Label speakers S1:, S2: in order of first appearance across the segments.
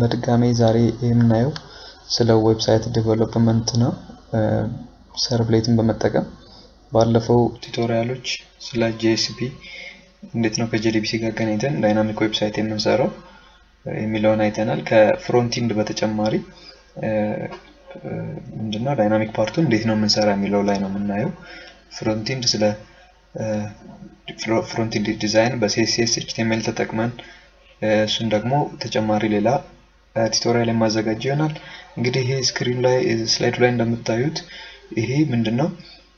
S1: በድጋሚ ዛሬ የምናየው ስለ ዌብሳይት ዴቨሎፕመንት ነው። ሰርቭሌትን በመጠቀም ባለፈው ቱቶሪያሎች ስለ ጂኤስፒ እንዴት ነው ከጄዲቢሲ ጋር አገናኝተን ዳይናሚክ ዌብሳይት የምንሰራው የሚለውን አይተናል። ከፍሮንቲንድ በተጨማሪ ምንድነው ዳይናሚክ ፓርቱን እንዴት ነው የምንሰራ የሚለው ላይ ነው የምናየው። ፍሮንቲንድ ስለ ፍሮንቲንድ ዲዛይን በሲኤስኤስ ኤችቲኤምኤል ተጠቅመን እሱን ደግሞ ተጨማሪ ሌላ ቱቶሪያል የማዘጋጅ ይሆናል። እንግዲህ ይሄ ስክሪን ላይ ስላይዱ ላይ እንደምታዩት ይሄ ምንድን ነው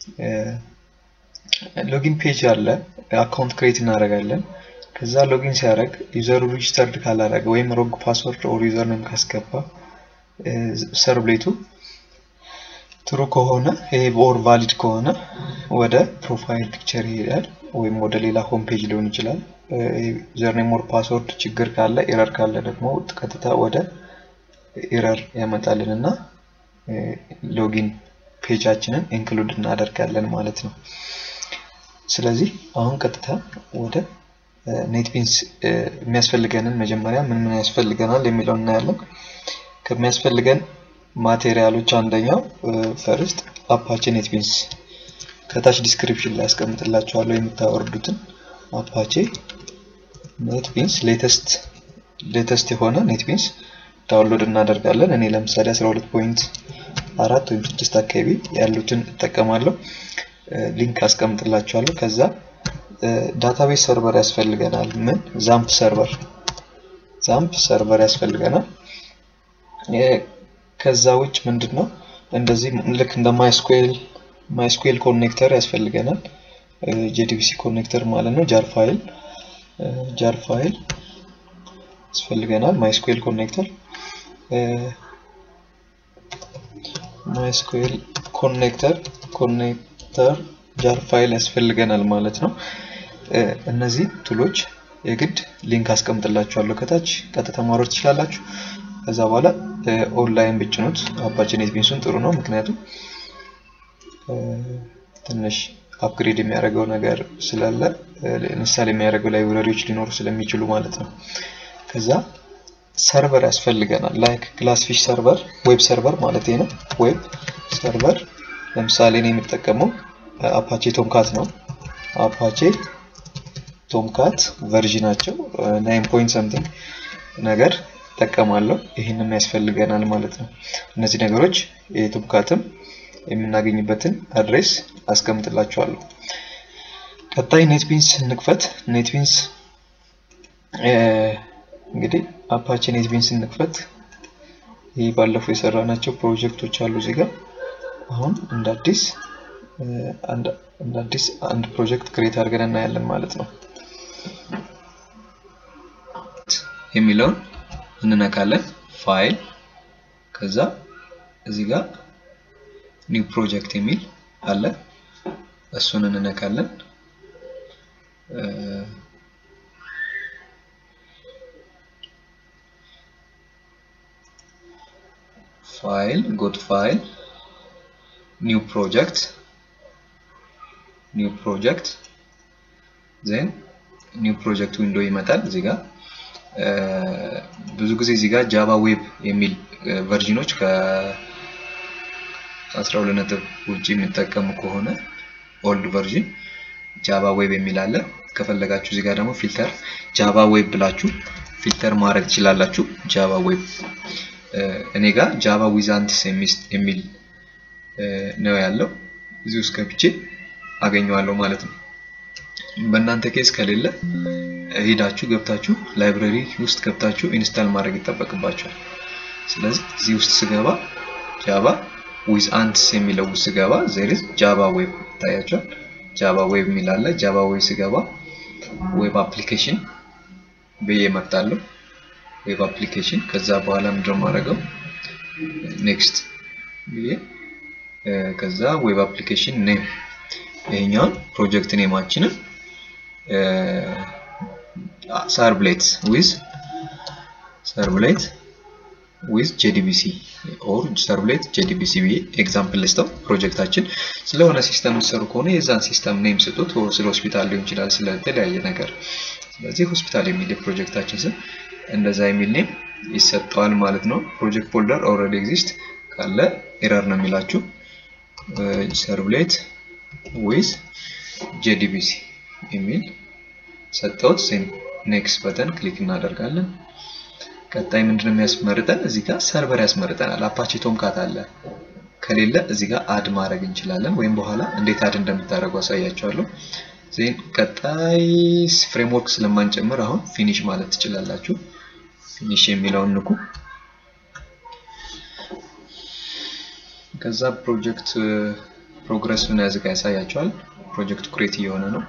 S1: ሎጊን ፔጅ አለ። አካውንት ክሬት እናደርጋለን። ከዛ ሎጊን ሲያደርግ ዩዘሩ ሬጅስተርድ ካላደረገ ወይም ሮግ ፓስወርድ ኦር ዩዘር ኔም ካስገባ ሰርብሌቱ ትሩ ከሆነ ይሄ ኦር ቫሊድ ከሆነ ወደ ፕሮፋይል ፒክቸር ይሄዳል፣ ወይም ወደ ሌላ ሆም ፔጅ ሊሆን ይችላል። ዩዘር ኔም ኦር ፓስወርድ ችግር ካለ ኤረር ካለ ደግሞ ቀጥታ ወደ ኤረር ያመጣልን እና ሎጊን ፔጃችንን ኢንክሉድ እናደርጋለን ማለት ነው። ስለዚህ አሁን ቀጥታ ወደ ኔትቢንስ የሚያስፈልገንን መጀመሪያ ምን ምን ያስፈልገናል የሚለውን እናያለን። ከሚያስፈልገን ማቴሪያሎች አንደኛው ፈርስት አፓቼ ኔትቢንስ ከታች ዲስክሪፕሽን ላይ ያስቀምጥላችኋለሁ የምታወርዱትን አፓቼ ኔትቢንስ ሌተስት ሌተስት የሆነ ኔትቢንስ ዳውንሎድ እናደርጋለን። እኔ ለምሳሌ 12 ፖይንት አራት ወይም ስድስት አካባቢ ያሉትን እጠቀማለሁ። ሊንክ አስቀምጥላችኋለሁ። ከዛ ዳታቤዝ ሰርቨር ያስፈልገናል። ምን ዛምፕ ሰርቨር ዛምፕ ሰርቨር ያስፈልገናል። ከዛ ውጭ ምንድን ነው እንደዚህ ልክ እንደ ማይስኩኤል ማይስኩኤል ኮኔክተር ያስፈልገናል። ጄዲቢሲ ኮኔክተር ማለት ነው። ጃር ፋይል ጃር ፋይል ያስፈልገናል። ማይስኩኤል ኮኔክተር ማይስኩኤል ኮኔክተር ኮኔክተር ጃር ፋይል ያስፈልገናል ማለት ነው። እነዚህ ቱሎች የግድ ሊንክ አስቀምጥላችኋለሁ ከታች ቀጥታ ማውረድ ትችላላችሁ። ከዛ በኋላ ኦንላይን ብጭኑት አፓቼ ኔትቢንሱን ጥሩ ነው። ምክንያቱም ትንሽ አፕግሬድ የሚያደርገው ነገር ስላለ ምሳሌ የሚያደርገው ላይብረሪዎች ሊኖሩ ስለሚችሉ ማለት ነው። ከዛ ሰርቨር ያስፈልገናል። ላይክ ግላስፊሽ ሰርቨር ዌብ ሰርቨር ማለት ነው። ዌብ ሰርቨር ለምሳሌ እኔ የምጠቀመው አፓቼ ቶምካት ነው። አፓቼ ቶምካት ቨርዥናቸው ናይን ፖይንት ሰምቲንግ ነገር እጠቀማለሁ። ይህንም ያስፈልገናል ማለት ነው። እነዚህ ነገሮች የቶምካትም የምናገኝበትን አድሬስ አስቀምጥላችኋለሁ። ቀጣይ ኔትቢንስ እንክፈት። ኔትቢንስ እንግዲህ አፓቼ ኔትቢንስ እንክፈት። ይህ ባለፈው የሰራናቸው ፕሮጀክቶች አሉ እዚህ ጋር አሁን እንደ አዲስ እንደ አዲስ አንድ ፕሮጀክት ክሬት አድርገን እናያለን ማለት ነው። የሚለውን እንነካለን። ፋይል ከዛ እዚህ ጋር ኒው ፕሮጀክት የሚል አለ። እሱን እንነካለን። ፋይል ጎት ፋይል ኒው ፕሮጀክት ኒው ፕሮጀክት ዜን ኒው ፕሮጀክት ዊንዶ ይመጣል እዚህ ጋር ብዙ ጊዜ እዚህ ጋር ጃቫ ዌብ የሚል ቨርዥኖች ከ12 ነጥብ ውጭ የሚጠቀሙ ከሆነ ኦልድ ቨርዥን ጃቫ ዌብ የሚል አለ። ከፈለጋችሁ እዚህ ጋር ደግሞ ፊልተር ጃቫ ዌብ ብላችሁ ፊልተር ማድረግ ትችላላችሁ። ጃቫ ዌብ እኔ ጋር ጃቫ ዊዛንትስ የሚል ነው ያለው። እዚህ ውስጥ ገብቼ አገኘዋለሁ ማለት ነው። በእናንተ ኬስ ከሌለ ሄዳችሁ ገብታችሁ ላይብረሪ ውስጥ ገብታችሁ ኢንስታል ማድረግ ይጠበቅባችኋል። ስለዚህ እዚህ ውስጥ ስገባ ጃቫ ዊዝ አንትስ የሚለው ውስጥ ስገባ ዜሪዝ ጃቫ ዌብ ይታያቸዋል። ጃቫ ዌብ የሚል አለ። ጃቫ ዌብ ስገባ ዌብ አፕሊኬሽን ብዬ እመርጣለሁ። ዌብ አፕሊኬሽን ከዛ በኋላ ምንድነው የማደርገው ኔክስት ብዬ ከዛ ዌብ አፕሊኬሽን ኔም ይሄኛውን ፕሮጀክት ኔማችንን ሰርብሌት ዊዝ ሰርብሌት ዊዝ ጄዲቢሲ ኦር ሰርብሌት ጄዲቢሲ ብዬ ኤግዛምፕል ልስተው ፕሮጀክታችን ስለሆነ ሲስተም የምትሰሩ ከሆነ የዛን ሲስተም ኔም ስጡት። ስለ ሆስፒታል ሊሆን ይችላል፣ ስለተለያየ ነገር። ስለዚህ ሆስፒታል የሚል የፕሮጀክታችን ስም እንደዛ የሚል ኔም ይሰጠዋል ማለት ነው። ፕሮጀክት ፎልደር ኦልሬዲ ኤግዚስት ካለ ኤረር ነው የሚላችሁ። ሰርቭሌት ዊዝ ጄዲቢሲ የሚል ሰጠውት። ሴም ኔክስት በተን ክሊክ እናደርጋለን። ቀጣይ ምንድነው የሚያስመርጠን? እዚህ ጋር ሰርቨር ያስመርጠናል። አፓቼ ቶምካት አለ ከሌለ እዚህ ጋር አድ ማድረግ እንችላለን፣ ወይም በኋላ እንዴት አድ እንደምታደርጉ አሳያቸዋለሁ። ዜን ቀጣይ ፍሬምወርክ ስለማንጨምር አሁን ፊኒሽ ማለት ትችላላችሁ። ፊኒሽ የሚለውን ንኩ። ከዛ ፕሮጀክት ፕሮግረሱን ያዝጋ ያሳያቸዋል። ፕሮጀክቱ ክሬት እየሆነ ነው።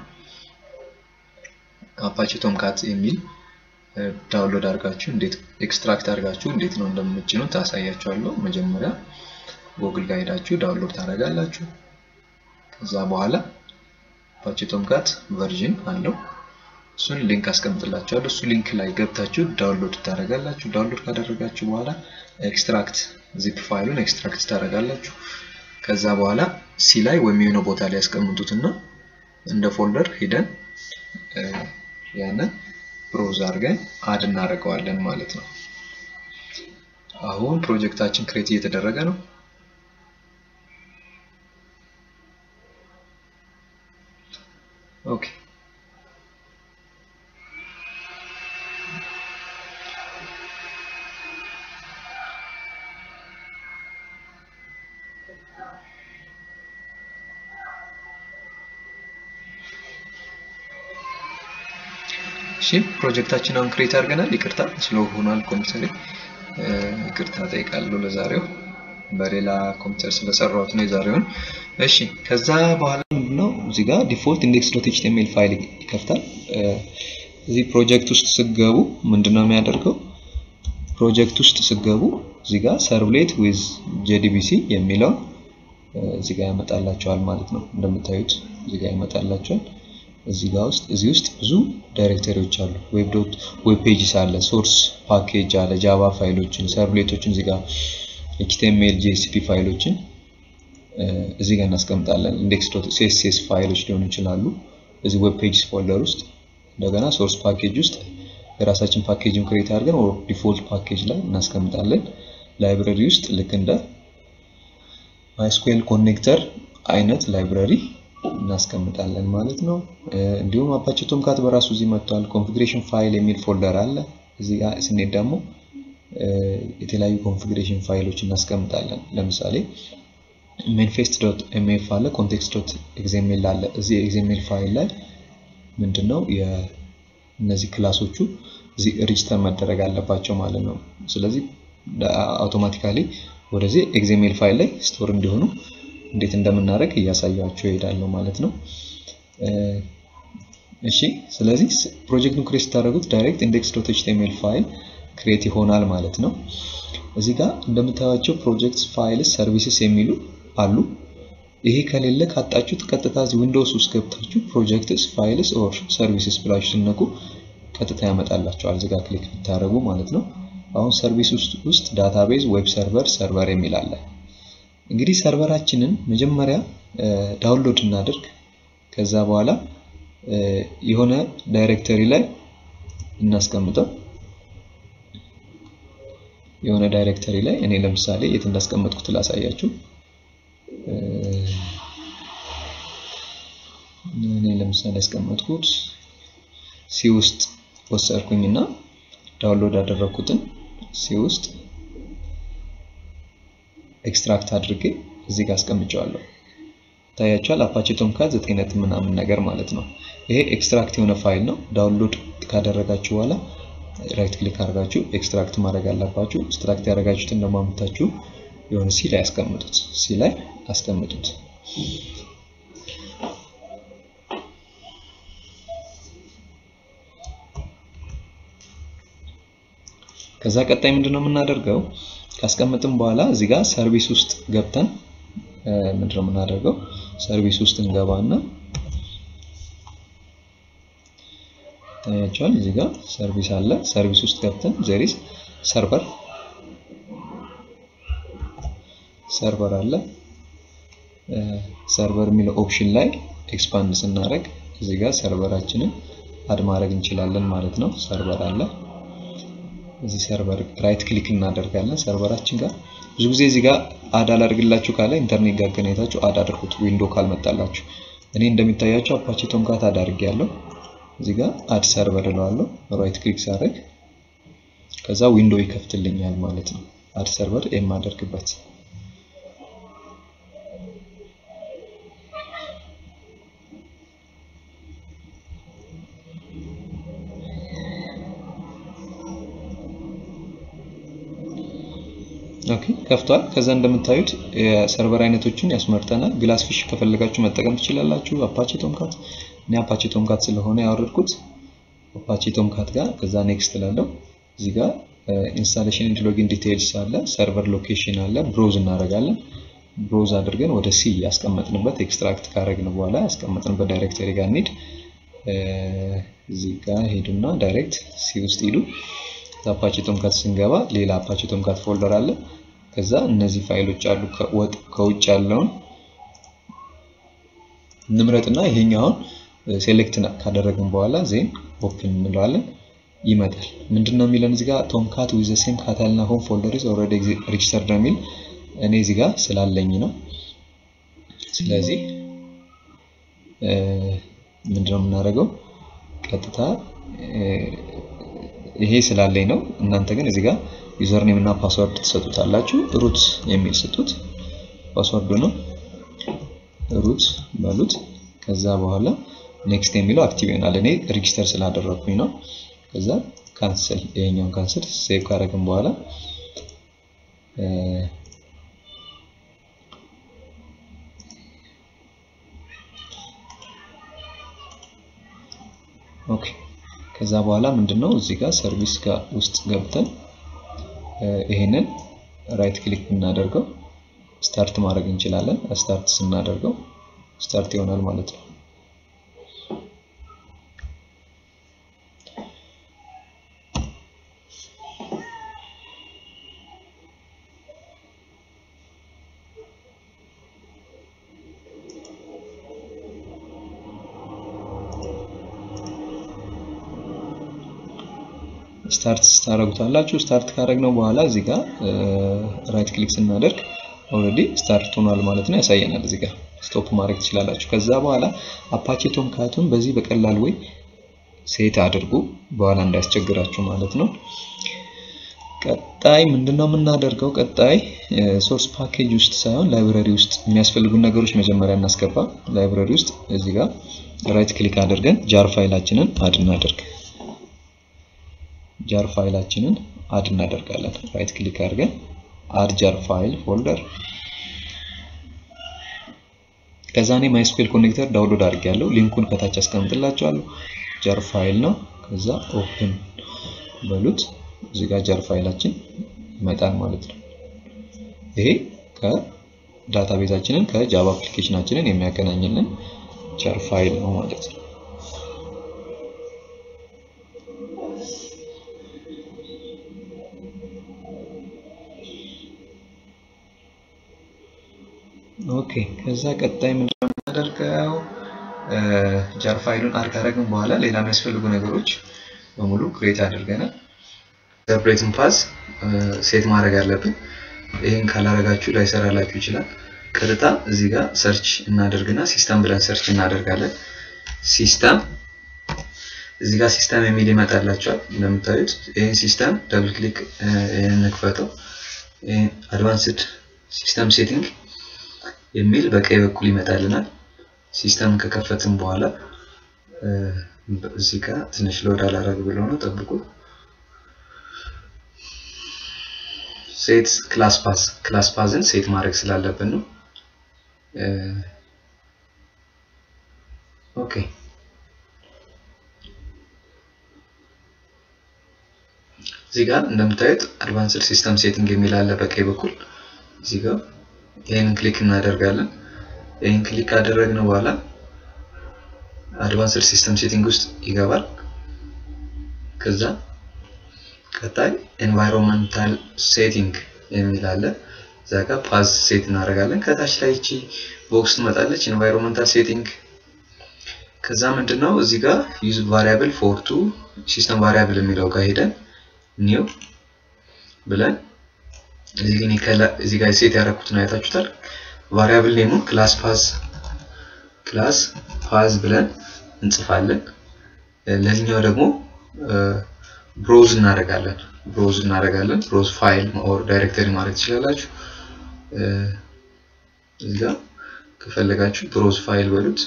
S1: አፓቼ ቶምካት የሚል ዳውንሎድ አድርጋችሁ እንዴት ኤክስትራክት አድርጋችሁ እንዴት ነው እንደምትጭኑ ታሳያችኋለሁ። መጀመሪያ ጉግል ጋር ሄዳችሁ ዳውንሎድ ታደርጋላችሁ። ከዛ በኋላ አፓቼ ቶምካት ቨርዥን አለው እሱን ሊንክ አስቀምጥላችኋለሁ። እሱ ሊንክ ላይ ገብታችሁ ዳውንሎድ ታደርጋላችሁ። ዳውንሎድ ካደረጋችሁ በኋላ ኤክስትራክት ዚፕ ፋይሉን ኤክስትራክት ታደርጋላችሁ። ከዛ በኋላ ሲ ላይ ወይም የሆነ ቦታ ላይ ያስቀምጡትና እንደ ፎልደር ሂደን ያንን ብሮዝ አድርገን አድ እናደርገዋለን ማለት ነው። አሁን ፕሮጀክታችን ክሬት እየተደረገ ነው። ኦኬ እሺ ፕሮጀክታችን አሁን ክሬት አድርገናል። ይቅርታ ስሎ ሆኗል ኮምፒውተር ይቅርታ ጠይቃለሁ ለዛሬው በሌላ ኮምፒውተር ስለሰራሁት ነው የዛሬውን። እሺ ከዛ በኋላ ምንድነው እዚህ ጋር ዲፎልት ኢንዴክስ ዶት ኤችቲኤምኤል ፋይል ይከፍታል። እዚህ ፕሮጀክት ውስጥ ስገቡ ምንድነው የሚያደርገው? ፕሮጀክት ውስጥ ስገቡ እዚህ ጋር ሰርቭሌት ዊዝ ጄዲቢሲ የሚለውን እዚህ ጋር ያመጣላቸዋል ማለት ነው። እንደምታዩት እዚህ ጋር ያመጣላቸዋል። እዚህ ጋር ውስጥ እዚህ ውስጥ ብዙ ዳይሬክተሪዎች አሉ። ዌብ ዶት ዌብ ፔጅስ አለ፣ ሶርስ ፓኬጅ አለ፣ ጃቫ ፋይሎችን፣ ሰርቭሌቶችን እዚህ ጋር ኤችቲኤምኤል ጂኤስፒ ፋይሎችን እዚህ ጋር እናስቀምጣለን። ኢንዴክስ ዶት ሲኤስኤስ ፋይሎች ሊሆኑ ይችላሉ እዚህ ዌብ ፔጅስ ፎልደር ውስጥ። እንደገና ሶርስ ፓኬጅ ውስጥ የራሳችን ፓኬጅን ክሬት አድርገን ኦር ዲፎልት ፓኬጅ ላይ እናስቀምጣለን። ላይብረሪ ውስጥ ልክ እንደ ማይስኩኤል ኮኔክተር አይነት ላይብረሪ እናስቀምጣለን ማለት ነው። እንዲሁም አፓቼ ቶምካት በራሱ እዚህ መጥቷል። ኮንፊግሬሽን ፋይል የሚል ፎልደር አለ። እዚህ ጋር ስንሄድ ደግሞ የተለያዩ ኮንፊግሬሽን ፋይሎች እናስቀምጣለን። ለምሳሌ ሜንፌስት ዶት ኤምኤፍ አለ፣ ኮንቴክስት ዶት ኤግዜሜል አለ። እዚህ ኤግዜሜል ፋይል ላይ ምንድነው እነዚህ ክላሶቹ እዚህ ሬጅስተር መደረግ አለባቸው ማለት ነው። ስለዚህ አውቶማቲካሊ ወደዚህ ኤግዜሜል ፋይል ላይ ስቶር እንዲሆኑ እንዴት እንደምናደርግ እያሳያችሁ እሄዳለሁ ማለት ነው። እሺ ስለዚህ ፕሮጀክቱን ክሬት ስታደርጉት ዳይሬክት ኢንዴክስ ዶት ኤችቲኤምኤል ፋይል ክሬት ይሆናል ማለት ነው። እዚህ ጋር እንደምታዩቸው ፕሮጀክትስ ፋይልስ ሰርቪስስ የሚሉ አሉ። ይሄ ከሌለ ካጣችሁት ቀጥታ እዚህ ዊንዶውስ ውስጥ ገብታችሁ ፕሮጀክትስ ፋይልስ ኦር ሰርቪስስ ብላችሁ ስነኩ ቀጥታ ያመጣላችኋል። እዚህ ጋር ክሊክ ብታደርጉ ማለት ነው። አሁን ሰርቪስ ውስጥ ዳታቤዝ፣ ዌብ ሰርቨር፣ ሰርቨር የሚል አለ። እንግዲህ ሰርቨራችንን መጀመሪያ ዳውንሎድ እናድርግ። ከዛ በኋላ የሆነ ዳይሬክተሪ ላይ እናስቀምጠው። የሆነ ዳይሬክተሪ ላይ እኔ ለምሳሌ የት እንዳስቀመጥኩት ላሳያችሁ። እኔ ለምሳሌ ያስቀመጥኩት ሲ ውስጥ ወሰድኩኝና ዳውንሎድ ያደረኩትን ሲ ውስጥ ኤክስትራክት አድርጌ እዚህ ጋር አስቀምጨዋለሁ። ታያችኋል። አፓቼ ቶምካት ዘጠኝ ነጥብ ምናምን ነገር ማለት ነው። ይሄ ኤክስትራክት የሆነ ፋይል ነው። ዳውንሎድ ካደረጋችሁ በኋላ ራይት ክሊክ አድርጋችሁ ኤክስትራክት ማድረግ አለባችሁ። ኤክስትራክት ያደረጋችሁትን ደግሞ አምጥታችሁ የሆነ ሲ ላይ አስቀምጡት። ሲ ላይ አስቀምጡት። ከዛ ቀጣይ ምንድነው የምናደርገው? ካስቀመጥን በኋላ እዚህ ጋር ሰርቪስ ውስጥ ገብተን ምንድነው የምናደርገው? ሰርቪስ ውስጥ እንገባና ታያቸዋል። እዚህ ጋር ሰርቪስ አለ። ሰርቪስ ውስጥ ገብተን ዘሪስ ሰርቨር ሰርቨር አለ። ሰርቨር የሚለው ኦፕሽን ላይ ኤክስፓንድ ስናደርግ እዚህ ጋር ሰርቨራችንን አድ ማድረግ እንችላለን ማለት ነው። ሰርቨር አለ። እዚህ ሰርቨር ራይት ክሊክ እናደርጋለን ሰርቨራችን ጋር ብዙ ጊዜ እዚህ ጋር አድ አላደርግላችሁ ካለ ኢንተርኔት ጋር ገናኝታችሁ አድ አድርጉት ዊንዶ ካልመጣላችሁ እኔ እንደሚታያችሁ አፓቼ ቶምካት አድ አድርጌያለሁ እዚህ ጋር አድ ሰርቨር እለዋለሁ ራይት ክሊክ ሳደርግ ከዛ ዊንዶ ይከፍትልኛል ማለት ነው አድ ሰርቨር የማደርግበት ኦኬ ከፍቷል። ከዛ እንደምታዩት የሰርቨር አይነቶችን ያስመርጠናል። ግላስ ፊሽ ከፈለጋችሁ መጠቀም ትችላላችሁ። አፓቼ ቶምካት እኔ አፓቼ ቶምካት ስለሆነ ያወረድኩት አፓቼ ቶምካት ጋር ከዛ ኔክስት ላለው እዚህ ጋር ኢንስታሌሽን ኤንድ ሎጊን ዲቴይልስ አለ፣ ሰርቨር ሎኬሽን አለ። ብሮዝ እናደርጋለን። ብሮዝ አድርገን ወደ ሲ ያስቀመጥንበት ኤክስትራክት ካረግን በኋላ ያስቀመጥንበት ዳይሬክተሪ ጋር እንሂድ። እዚህ ጋር ሄዱና ዳይሬክት ሲ ውስጥ ሂዱ። አፓቼ ቶምካት ስንገባ ሌላ አፓቼ ቶምካት ፎልደር አለ። ከዛ እነዚህ ፋይሎች አሉ። ከውጭ ያለውን እንምረጥና ይሄኛውን ሴሌክት ካደረግን በኋላ ዜን ኦፕን እንለዋለን። ይመጣል። ምንድነው የሚለን እዚህ ጋር ቶምካት ዊዝ ዘ ሴም ካታልና ሆም ፎልደር ኢዝ ኦልሬዲ ሬጂስተርድ ነው የሚል እኔ እዚህ ጋር ስላለኝ ነው። ስለዚህ ምንድነው የምናደርገው ቀጥታ ይሄ ስላለኝ ነው። እናንተ ግን እዚህ ጋር ዩዘር ኔም እና ፓስወርድ ትሰጡታላችሁ። ሩት የሚል ስጡት። ፓስወርዱ ነው ሩት በሉት። ከዛ በኋላ ኔክስት የሚለው አክቲቭ ይሆናል። እኔ ሬጂስተር ስላደረኩኝ ነው። ከዛ ካንስል፣ ይሄኛውን ካንስል ሴቭ ካደረግን በኋላ ኦኬ ከዛ በኋላ ምንድነው እዚህ ጋር ሰርቪስ ጋር ውስጥ ገብተን ይሄንን ራይት ክሊክ ብናደርገው ስታርት ማድረግ እንችላለን። ስታርት ስናደርገው ስታርት ይሆናል ማለት ነው። ስታርት ስታደርጉታላችሁ። ስታርት ካደረግነው በኋላ እዚህ ጋር ራይት ክሊክ ስናደርግ ኦልሬዲ ስታርት ሆኗል ማለት ነው ያሳየናል። እዚህ ጋር ስቶፕ ማድረግ ትችላላችሁ። ከዛ በኋላ አፓቼ ቶምካቱን በዚህ በቀላል ወይ ሴት አድርጉ፣ በኋላ እንዳያስቸግራችሁ ማለት ነው። ቀጣይ ምንድነው የምናደርገው? ቀጣይ ሶርስ ፓኬጅ ውስጥ ሳይሆን ላይብረሪ ውስጥ የሚያስፈልጉን ነገሮች መጀመሪያ እናስገባ። ላይብረሪ ውስጥ እዚህ ጋር ራይት ክሊክ አድርገን ጃር ፋይላችንን አድ እናደርግ። ጃር ፋይላችንን አድ እናደርጋለን። ራይት ክሊክ አድርገን አድ ጃር ፋይል ፎልደር። ከዛ እኔ ማይስኩዌል ኮኔክተር ዳውንሎድ አድርጌያለሁ። ሊንኩን ከታች አስቀምጥላችኋለሁ። ጃር ፋይል ነው። ከዛ ኦፕን በሉት። እዚህ ጋር ጃር ፋይላችን ይመጣል ማለት ነው። ይሄ ከዳታቤዛችንን ከጃቫ አፕሊኬሽናችንን የሚያገናኝልን ጃር ፋይል ነው ማለት ነው። ኦኬ ከዛ ቀጣይ ምንድነው የምናደርገው? ጃር ፋይሉን አድ ካደረግን በኋላ ሌላ የሚያስፈልጉ ነገሮች በሙሉ ክሬት አድርገናል። ሰፕሬትን ፓስ ሴት ማድረግ አለብን። ይህን ካላረጋችሁ ላይሰራላችሁ ይችላል። ቀጥታ እዚህ ጋር ሰርች እናደርግና ሲስተም ብለን ሰርች እናደርጋለን። ሲስተም እዚህ ጋር ሲስተም የሚል ይመጣላችኋል። እንደምታዩት ይህን ሲስተም ደብል ክሊክ እንክፈተው። አድቫንስድ ሲስተም ሴቲንግ የሚል በቀኝ በኩል ይመጣልናል። ሲስተም ከከፈትን በኋላ እዚህ ጋር ትንሽ ሎድ አላረግ ብሎ ነው፣ ጠብቁ። ሴት ክላስ ፓስ ክላስ ፓዝን ሴት ማድረግ ስላለብን ነው። ኦኬ እዚህ ጋር እንደምታዩት አድቫንስድ ሲስተም ሴቲንግ የሚል አለ በቀኝ በኩል እዚህ ጋር ይህንን ክሊክ እናደርጋለን። ይህን ክሊክ ካደረግን በኋላ አድቫንስድ ሲስተም ሴቲንግ ውስጥ ይገባል። ከዛ ቀጣይ ኤንቫይሮንመንታል ሴቲንግ የሚል አለ። እዛ ጋር ፓዝ ሴት እናደርጋለን። ከታች ላይ እቺ ቦክስ ትመጣለች፣ ኤንቫይሮንመንታል ሴቲንግ። ከዛ ምንድን ነው እዚህ ጋር ዩዝ ቫሪያብል ፎር ቱ ሲስተም ቫሪያብል የሚለው ጋር ሄደን ኒው ብለን እዚህ ግን እዚህ ጋር ሴት ያደረኩትን አይታችሁታል። ቫሪያብል ኔሙን ክላስ ፓዝ ክላስ ፓዝ ብለን እንጽፋለን። ለዚህኛው ደግሞ ብሮዝ እናደርጋለን ብሮዝ እናደርጋለን። ብሮዝ ፋይል ኦር ዳይሬክተሪ ማለት ትችላላችሁ። እዚህ ጋር ከፈለጋችሁ ብሮዝ ፋይል በሉት።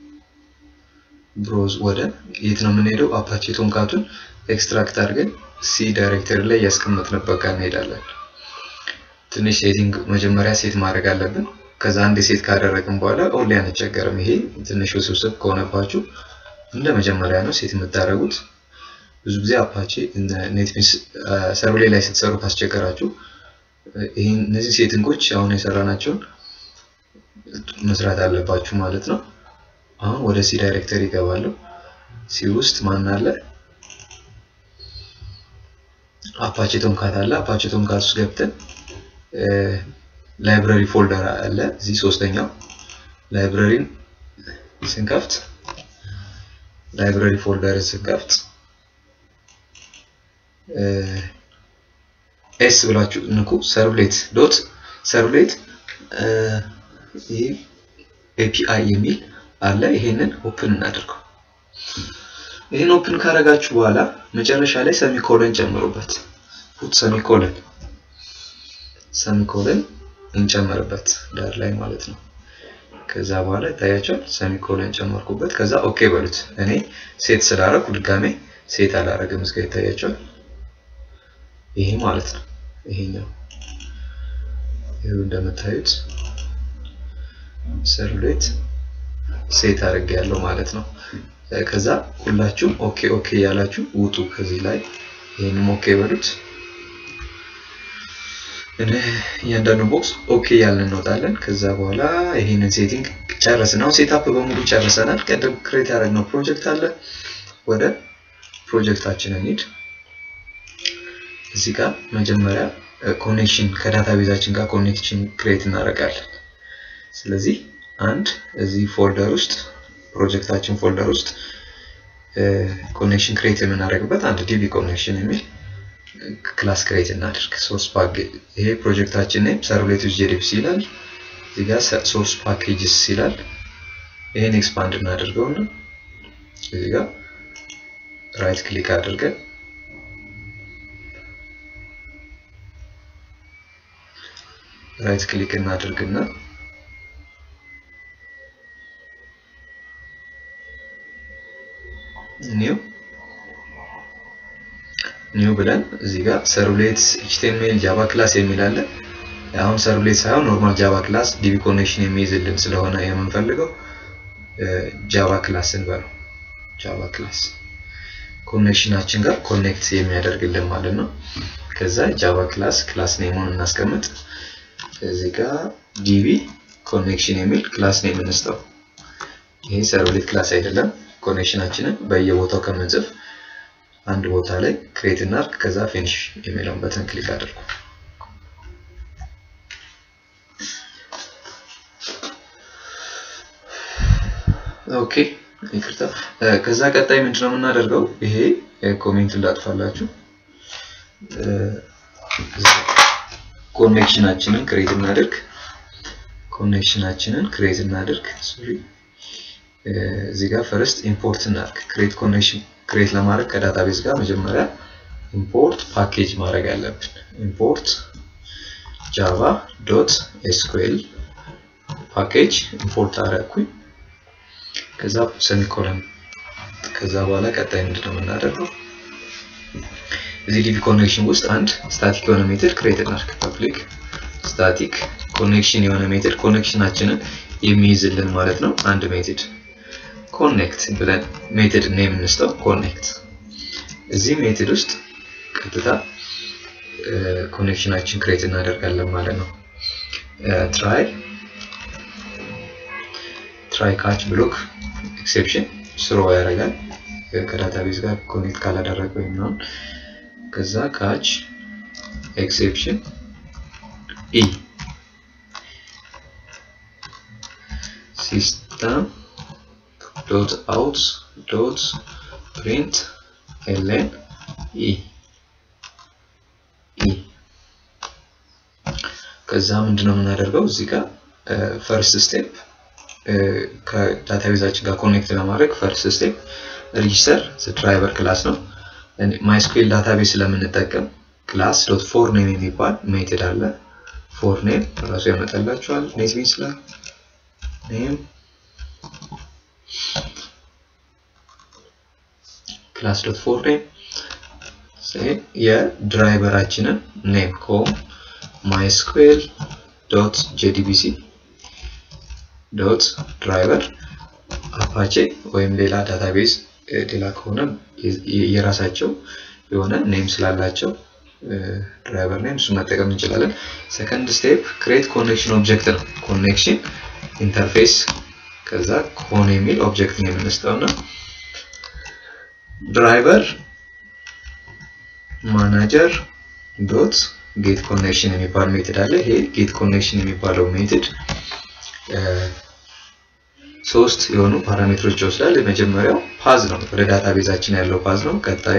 S1: ብሮዝ ወደ የት ነው የምንሄደው? አፓቼ ቶምካቱን ኤክስትራክት አድርገን ሲ ዳይሬክተሪ ላይ እያስቀመጥንበት ጋር እንሄዳለን። ትንሽ ሴቲንግ መጀመሪያ ሴት ማድረግ አለብን። ከዛ አንድ ሴት ካደረግን በኋላ ኦንሊ አንቸገርም። ይሄ ትንሽ ውስብስብ ከሆነባችሁ እንደ መጀመሪያ ነው ሴት የምታደርጉት። ብዙ ጊዜ አፓቼ ኔትቢንስ ሰርቬይ ላይ ስትሰሩ ካስቸገራችሁ ይህን እነዚህ ሴቲንጎች አሁን የሰራናቸውን መስራት አለባችሁ ማለት ነው። አሁን ወደ ሲ ዳይሬክተሪ ይገባለሁ። ሲ ውስጥ ማን አለ? አፓቼ ቶምካት አለ። አፓቼ ቶምካት ውስጥ ገብተን ላይብረሪ ፎልደር አለ። እዚህ ሶስተኛው ላይብረሪን ስንከፍት ላይብረሪ ፎልደር ስንከፍት ኤስ ብላችሁ ንኩ። ሰርቭሌት ዶት ሰርቭሌት ኤፒአይ የሚል አለ። ይሄንን ኦፕን እናድርገው። ይህን ኦፕን ካረጋችሁ በኋላ መጨረሻ ላይ ሰሚኮለን ጨምሩበት። ፑት ሰሚኮለን ሰሚኮለን እንጨምርበት ዳር ላይ ማለት ነው። ከዛ በኋላ ይታያቸዋል። ሰሚኮለን ጨመርኩበት። ከዛ ኦኬ በሉት። እኔ ሴት ስላረኩ ድጋሜ ሴት አላረግም። እስከ ይታያቸዋል። ይሄ ማለት ነው። ይሄኛው ይሄው እንደምታዩት ሰርቭሌት ሴት አድርጌ ያለው ማለት ነው። ከዛ ሁላችሁም ኦኬ ኦኬ ያላችሁ ውጡ ከዚህ ላይ ይሄንም ኦኬ በሉት። እያንዳንዱ ቦክስ ኦኬ ያልን እንወጣለን። ከዛ በኋላ ይሄንን ሴቲንግ ጨረስን። አሁን ሴታፕ በሙሉ ጨርሰናል። ቀደም ክሬት ያደረግነው ፕሮጀክት አለ። ወደ ፕሮጀክታችን እንሂድ። እዚህ ጋር መጀመሪያ ኮኔክሽን ከዳታ ቤዛችን ጋር ኮኔክሽን ክሬት እናደርጋለን። ስለዚህ አንድ እዚህ ፎልደር ውስጥ ፕሮጀክታችን ፎልደር ውስጥ ኮኔክሽን ክሬት የምናደርግበት አንድ ዲቢ ኮኔክሽን የሚል ክላስ ክሬት እናድርግ። ሶርስ ፓኬጅ ይሄ ፕሮጀክታችን ኔም ሰርቭሌት ዩዝ ጄዲቢሲ ይላል። እዚህ ጋር ሶርስ ፓኬጅስ ይላል። ይሄን ኤክስፓንድ እናደርገውና እዚህ ጋር ራይት ክሊክ አድርገን ራይት ክሊክ እናድርግና ኒው ኒው ብለን እዚህ ጋር ሰርቭሌት ኤችቲኤምኤል ጃቫ ክላስ የሚል አለ። አሁን ሰርቭሌት ሳይሆን ኖርማል ጃቫ ክላስ ዲቢ ኮኔክሽን የሚይዝልን ስለሆነ የምንፈልገው ጃቫ ክላስ እንበለው። ጃቫ ክላስ ኮኔክሽናችን ጋር ኮኔክት የሚያደርግልን ማለት ነው። ከዛ ጃቫ ክላስ ክላስ ኔሙን እናስቀምጥ። እዚህ ጋር ዲቢ ኮኔክሽን የሚል ክላስ ኔም እንስጠው። ይሄ ሰርቭሌት ክላስ አይደለም። ኮኔክሽናችንን በየቦታው ከምንጽፍ አንድ ቦታ ላይ ክሬት እናድርግ። ከዛ ፊኒሽ የሚለውን በተን ክሊክ አድርጉ። ኦኬ ይቅርታ። ከዛ ቀጣይ ምንድነው የምናደርገው? ይሄ ኮሜንት እንዳጥፋላችሁ ኮኔክሽናችንን ክሬት እናድርግ። ኮኔክሽናችንን ክሬት እናድርግ። ሶሪ እዚህ ጋር ፈርስት ኢምፖርት እናድርግ። ክሬት ኮኔክሽን ክሬት ለማድረግ ከዳታቤዝ ጋር መጀመሪያ ኢምፖርት ፓኬጅ ማድረግ አለብን። ኢምፖርት ጃቫ ዶት ኤስኩኤል ፓኬጅ ኢምፖርት አደረግኩኝ። ከዛ ሰሚኮለን ከዛ በኋላ ቀጣይ ምንድነው የምናደርገው? እዚህ ዲቪ ኮኔክሽን ውስጥ አንድ ስታቲክ የሆነ ሜትድ ክሬት እናድርግ። ፐብሊክ ስታቲክ ኮኔክሽን የሆነ ሜትድ ኮኔክሽናችንን የሚይዝልን ማለት ነው። አንድ ሜትድ ኮኔክት ብለን ሜትድ ኔም እንስጠው። ኮኔክት እዚህ ሜትድ ውስጥ ቀጥታ ኮኔክሽናችን ክሬት እናደርጋለን ማለት ነው። ትራይ ትራይ ካች ብሎክ ኤክሴፕሽን ስሮ ያደርጋል ከዳታቤዝ ጋር ኮኔክት ካላደረገ ወይም ምናምን ከዛ ካች ኤክሴፕሽን ኢ ሲስተም ዶት አውት ዶት ፕሪንት ኤልን ኢ ኢ ከዛ ምንድነው የምናደርገው እዚህ ጋር ፈርስት ስቴፕ ከዳታቤዛችን ጋር ኮኔክት ለማድረግ ፈርስት ስቴፕ ሬጂስተር ድራይቨር ክላስ ነው። ማይስኩዌል ዳታቤዝ ስለምንጠቀም ክላስ ዶት ፎር ኔም የሚባል ሜትድ አለ። ፎር ኔም ራሱ ያመጣላችኋል ኔትቢንስ ላይ ኔም ክላስ ዶት ፎር ኔም የድራይቨራችንን ኔም ኮም ማይስኩዌል ዶት ጄዲቢሲ ዶት ድራይቨር አፓቼ ወይም ሌላ ዳታቤዝ ሌላ ከሆነ የራሳቸው የሆነ ኔም ስላላቸው ድራይቨር ኔም እሱ መጠቀም እንችላለን። ሰከንድ ስቴፕ ክሬት ኮኔክሽን ኦብጀክት ነው። ኮኔክሽን ኢንተርፌስ ከዛ ኮን የሚል ኦብጀክት ነው የምንስጠው እና ድራይቨር ማናጀር ዶት ጌት ኮኔክሽን የሚባል ሜትድ አለ። ይሄ ጌት ኮኔክሽን የሚባለው ሜትድ ሶስት የሆኑ ፓራሜትሮች ይወስዳል። የመጀመሪያው ፓዝ ነው፣ ወደ ዳታቤዛችን ያለው ፓዝ ነው። ቀጣዩ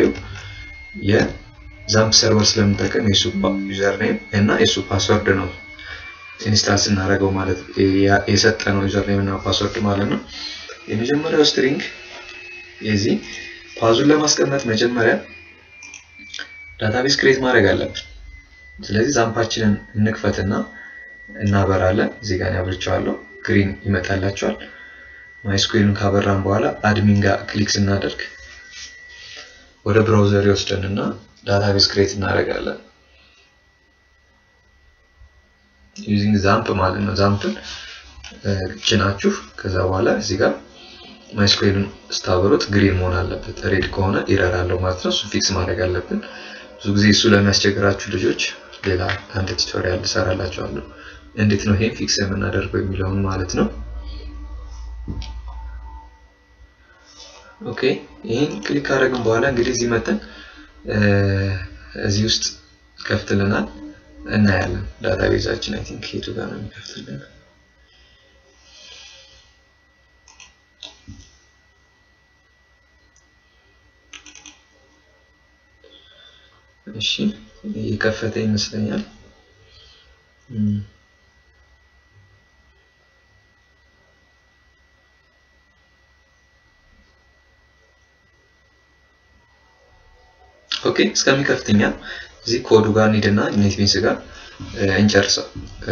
S1: የዛምፕ ሰርቨር ስለምንጠቀም የሱ ዩዘር ኔም እና የሱ ፓስወርድ ነው ኢንስታል ስናደርገው ማለት የሰጠነው ዩዘር ኔም እና ፓስወርድ ማለት ነው። የመጀመሪያው ስትሪንግ የዚህ ፓዙን ለማስቀመጥ መጀመሪያ ዳታቤዝ ክሬት ማድረግ አለብን። ስለዚህ ዛምፓችንን እንክፈትና እናበራለን። እዚህ ጋር ያብርቸዋለሁ፣ ግሪን ይመጣላቸዋል። ማይስኩዌልን ካበራን በኋላ አድሚን ጋር ክሊክ ስናደርግ ወደ ብራውዘር ይወስደንና ዳታቤዝ ክሬት እናደርጋለን። ዩዚንግ ዛምፕ ማለት ነው። ዛምፕን ጭናችሁ ከዛ በኋላ እዚህ ጋር ማይስኩዌልን ስታበሩት ግሪን መሆን አለበት። ሬድ ከሆነ ኢረር አለው ማለት ነው። እሱ ፊክስ ማድረግ አለብን። ብዙ ጊዜ እሱ ለሚያስቸግራችሁ ልጆች ሌላ አንድ ቱቶሪያል ልሰራላችኋለሁ። እንዴት ነው ይሄን ፊክስ የምናደርገው የሚለውን ማለት ነው። ኦኬ ይህን ክሊክ ካደረግን በኋላ እንግዲህ እዚህ መጠን እዚህ ውስጥ ይከፍትልናል እናያለን። ዳታቤዛችን አይ ቲንክ የቱ ጋር ነው የሚከፍትልን? እሺ እየከፈተ ይመስለኛል። ኦኬ እስከሚከፍትኛ እዚህ ኮዱ ጋር እንሂድና ኔትቢንስ ጋር እንጨርሰው።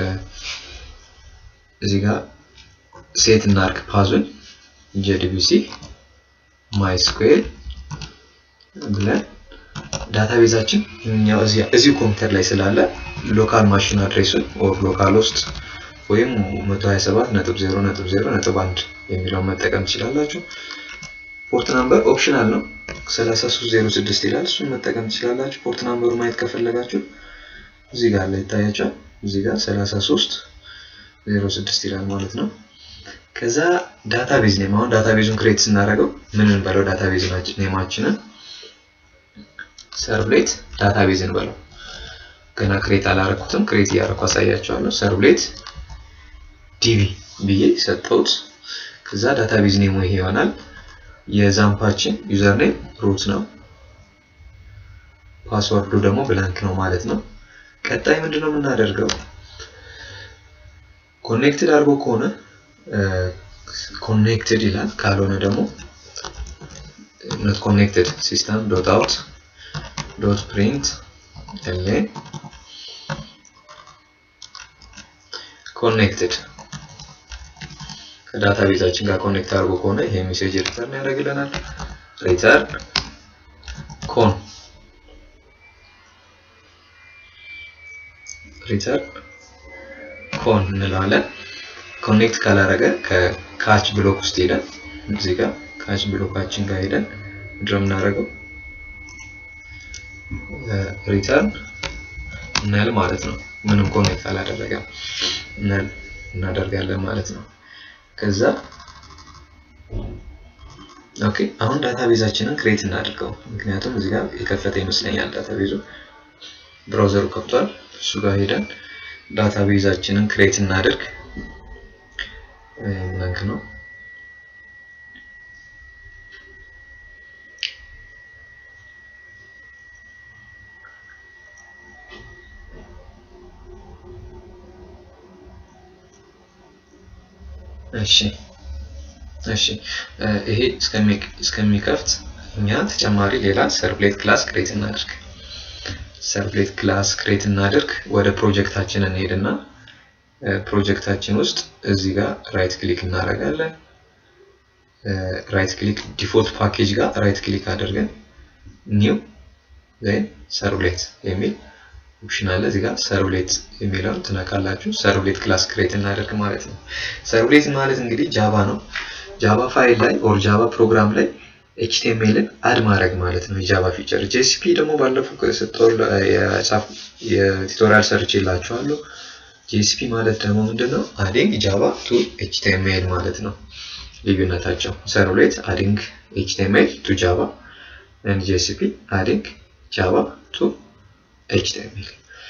S1: እዚህ ጋር ሴት እናርግ ፓዙን ጄዲቢሲ ማይስኩዌል ብለን ዳታቤዛችን እኛው እዚሁ ኮምፒውተር ላይ ስላለ ሎካል ማሽን አድሬሱን ኦር ሎካል ውስጥ ወይም 127.0.0.1 የሚለውን መጠቀም ትችላላችሁ። ፖርት ናምበር ኦፕሽናል ነው። 3306 ይላል። እሱን መጠቀም ትችላላችሁ። ፖርት ናምበሩ ማየት ከፈለጋችሁ እዚህ ጋር ላይ ይታያቸዋል። እዚህ ጋር 3306 ይላል ማለት ነው። ከዛ ዳታቤዝ ኔም አሁን ዳታቤዙን ክሬት ስናደርገው ምን እንበለው? ዳታቤዝ ኔማችንን ሰርቭሌት ዳታቤዝ እንበለው። ገና ክሬት አላረኩትም። ክሬት እያረኩ አሳያቸዋለሁ። ሰርቭሌት ዲቪ ብዬ ሰጠሁት። ከዛ ዳታቤዝ ኔሙ ይሄ ይሆናል። የዛምፓችን ዩዘር ኔም ሩት ነው። ፓስወርዱ ደግሞ ብላንክ ነው ማለት ነው። ቀጣይ ምንድነው የምናደርገው? ኮኔክትድ አድርጎ ከሆነ ኮኔክትድ ይላል። ካልሆነ ደግሞ ኖት ኮኔክትድ ሲስተም ዶት አውት ዶት ፕሪንት ኤልኤን ኮኔክትድ ከዳታቤዛችን ጋር ኮኔክት አድርጎ ከሆነ ይሄ ሜሴጅ ሪተርን ያደርግልናል። ሪተርን ኮን ሪተርን ኮን እንለዋለን። ኮኔክት ካላረገ ከካች ብሎክ ውስጥ ሄደን እዚህ ጋር ካች ብሎካችን ጋር ሄደን ምንድነው የምናደርገው ሪተርን ነል ማለት ነው። ምንም ኮኔክት አላደረገም ነል እናደርጋለን ማለት ነው። ከዛ ኦኬ አሁን ዳታቤዛችንን ክሬት እናድርገው። ምክንያቱም እዚህ ጋር የከፈተ ይመስለኛል ዳታቤዙ ብራውዘሩ ከፍቷል። እሱ ጋር ሄደን ዳታቤዛችንን ክሬት እናድርግ። ብላንክ ነው። እሺ እሺ ይሄ እስከሚከፍት እኛ ተጨማሪ ሌላ ሰርቭሌት ክላስ ክሬት እናድርግ። ሰርቭሌት ክላስ ክሬት እናድርግ። ወደ ፕሮጀክታችን እንሄድና ፕሮጀክታችን ውስጥ እዚህ ጋር ራይት ክሊክ እናደርጋለን። ራይት ክሊክ ዲፎልት ፓኬጅ ጋር ራይት ክሊክ አድርገን ኒው ዜን ሰርቭሌት የሚል ኦፕሽን አለ። እዚህ ጋር ሰርቭሌት የሚለውን ትነካላችሁ። ሰርቭሌት ክላስ ክሬት እናደርግ ማለት ነው። ሰርቭሌት ማለት እንግዲህ ጃቫ ነው። ጃቫ ፋይል ላይ ኦር ጃቫ ፕሮግራም ላይ ኤችቲኤምኤልን አድ ማድረግ ማለት ነው የጃቫ ፊቸር። ጄሲፒ ደግሞ ባለፈው ከሰጠው የቱቶሪያል ሰርች የላችኋለሁ። ጄሲፒ ማለት ደግሞ ምንድን ነው? አዲንግ ጃቫ ቱ ኤችቲኤምኤል ማለት ነው ልዩነታቸው። ሰርቭሌት አዲንግ ኤችቲኤምኤል ቱ ጃቫ ኤንድ ጄሲፒ አዲንግ ጃቫ ቱ ኤችቲኤምኤል።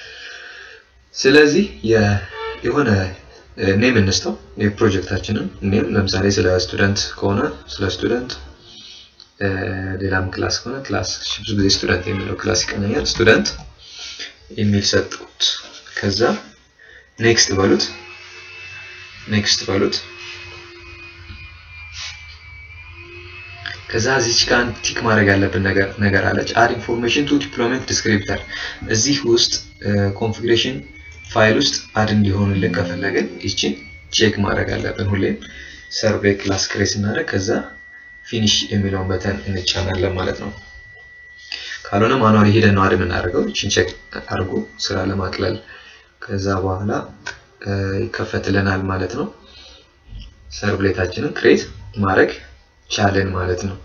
S1: ስለዚህ የሆነ ኔም እንስተው የፕሮጀክታችንን ኔም ለምሳሌ ስለ ስቱደንት ከሆነ ስለ ስቱደንት ሌላም ክላስ ከሆነ ክላስ ብዙ ጊዜ ስቱደንት የሚለው ክላስ ይቀኛል። ስቱደንት የሚል ሰጡት። ከዛ ኔክስት በሉት ኔክስት በሉት። ከዛ እዚች ጋር ቲክ ማድረግ ያለብን ነገር አለች። አድ ኢንፎርሜሽን ቱ ዲፕሎይመንት ዲስክሪፕተር። እዚህ ውስጥ ኮንፊግሬሽን ፋይል ውስጥ አድ እንዲሆንልን ከፈለግን ይችን ቼክ ማድረግ አለብን። ሁሌም ሰርቬይ ክላስ ክሬት ስናደርግ ከዛ ፊኒሽ የሚለውን በተን እንጫናለን ማለት ነው። ካልሆነ ማኑዋሊ ሄደን ነው አድ የምናደርገው። ይችን ቼክ አድርጎ ስራ ለማቅለል ከዛ በኋላ ይከፈትልናል ማለት ነው። ሰርቭሌታችንን ክሬት ማድረግ ቻለን ማለት ነው።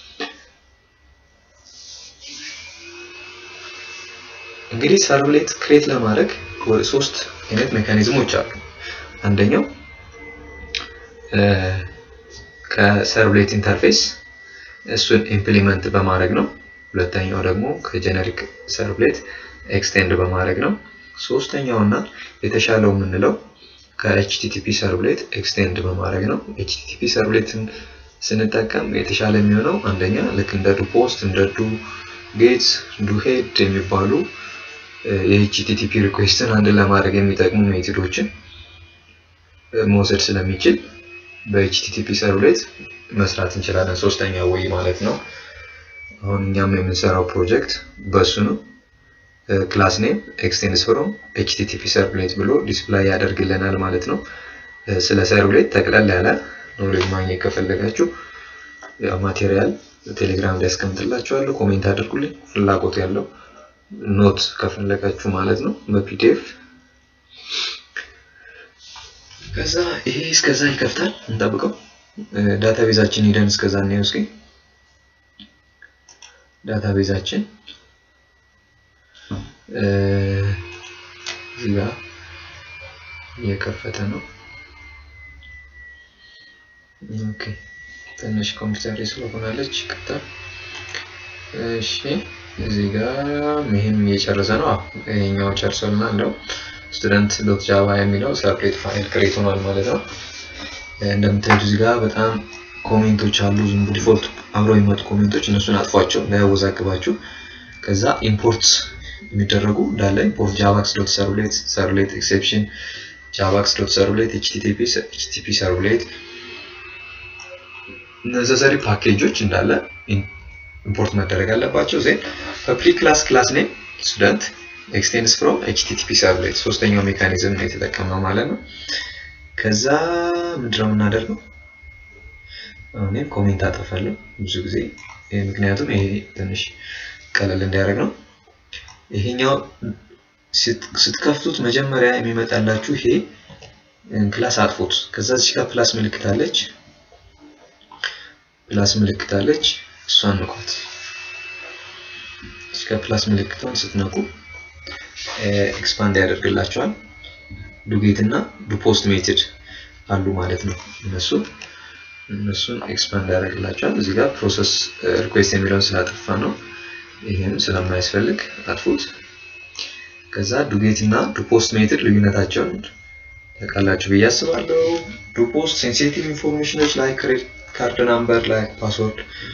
S1: እንግዲህ ሰርቭሌት ክሬት ለማድረግ ሶስት አይነት ሜካኒዝሞች አሉ። አንደኛው ከሰርቭሌት ኢንተርፌስ እሱን ኢምፕሊመንት በማድረግ ነው። ሁለተኛው ደግሞ ከጀነሪክ ሰርቭሌት ኤክስቴንድ በማድረግ ነው። ሶስተኛው እና የተሻለው የምንለው ከኤችቲቲፒ ሰርቭሌት ኤክስቴንድ በማድረግ ነው። ኤችቲቲፒ ሰርቭሌትን ስንጠቀም የተሻለ የሚሆነው አንደኛ ልክ እንደ ዱ ፖስት እንደ ዱ ጌት ዱ ሄድ የሚባሉ የኤችቲቲፒ ሪኩዌስትን አንድ ለማድረግ የሚጠቅሙ ሜቶዶችን መውሰድ ስለሚችል በኤችቲቲፒ ሰርቭሌት መስራት እንችላለን። ሶስተኛ ወይ ማለት ነው። አሁን እኛም የምንሰራው ፕሮጀክት በሱ ነው። ክላስ ኔም ኤክስቴንድስ ፍሮም ኤችቲቲፒ ሰርቭሌት ብሎ ዲስፕላይ ያደርግልናል ማለት ነው። ስለ ሰርቭሌት ጠቅለል ያለ ኖሌጅ ማግኘት ከፈለጋችሁ ማቴሪያል ቴሌግራም ላይ ያስቀምጥላችኋለሁ። ኮሜንት አድርጉልኝ። ፍላጎት ያለው ኖት ከፈለጋችሁ ማለት ነው በፒዲኤፍ ከዛ ይሄ እስከዛ ይከፍታል። እንጠብቀው። ዳታቤዛችን ሄደን እስከዛ እናየው እስኪ። ዳታቤዛችን እዚህ ጋር እየከፈተ ነው። ኦኬ ትንሽ ኮምፒውተር ስለሆናለች ቅጣ። እሺ እዚህ ጋር ይህም እየጨረሰ ነው። ይሄኛው ጨርሶልና እንደው ስቱደንት ዶት ጃቫ የሚለው ሰርፕሌት ፋይል ክሬት ሆኗል ማለት ነው። እንደምታዩት እዚህ ጋር በጣም ኮሜንቶች አሉ። ዝም ዲፎልት አብረው የሚመጡ ኮሜንቶች እነሱን አጥፏቸው እንዳያወዛግባችሁ። ከዛ ኢምፖርት የሚደረጉ እንዳለ ኢምፖርት ጃቫክስ ዶት ሰርቭሌት ሰርቭሌት ኤክሴፕሽን ጃቫክስ ዶት ሰርቭሌት ኤችቲቲፒ ሰርቭሌት ነሰሰሪ ፓኬጆች እንዳለ ኢምፖርት መደረግ አለባቸው። ዜን በፕሪ ክላስ ክላስ ኔም ስቱደንት ኤክስቴንድስ ፍሮም ኤችቲቲፒ ሰርቭሌት ሶስተኛው ሜካኒዝም ነው የተጠቀምነው ማለት ነው። ከዛ ምንድነው የምናደርገው? እኔም ኮሜንት አጠፋለሁ ብዙ ጊዜ ምክንያቱም ይሄ ትንሽ ቀለል እንዲያደርግ ነው። ይሄኛው ስትከፍቱት መጀመሪያ የሚመጣላችሁ ይሄ ፕላስ አጥፉት። ከዛ እዚህ ጋር ፕላስ ምልክት አለች፣ ፕላስ ምልክት አለች፣ እሷን ንኳት። እዚህ ጋር ፕላስ ምልክቷን ስትነኩ ኤክስፓንድ ያደርግላቸዋል። ዱጌት እና ዱፖስት ሜትድ አሉ ማለት ነው። እነሱ እነሱን ኤክስፓንድ ያደርግላቸዋል። እዚህ ጋር ፕሮሰስ ሪኩዌስት የሚለውን ስላጠፋ ነው። ይህም ስለማያስፈልግ አጥፉት። ከዛ ዱጌት እና ዱፖስት ሜትድ ልዩነታቸውን ታውቃላችሁ ብዬ አስባለሁ። ዱፖስት ሴንሲቲቭ ኢንፎርሜሽኖች ላይ ክሬዲት ካርድ ናምበር ላይ ፓስወርድ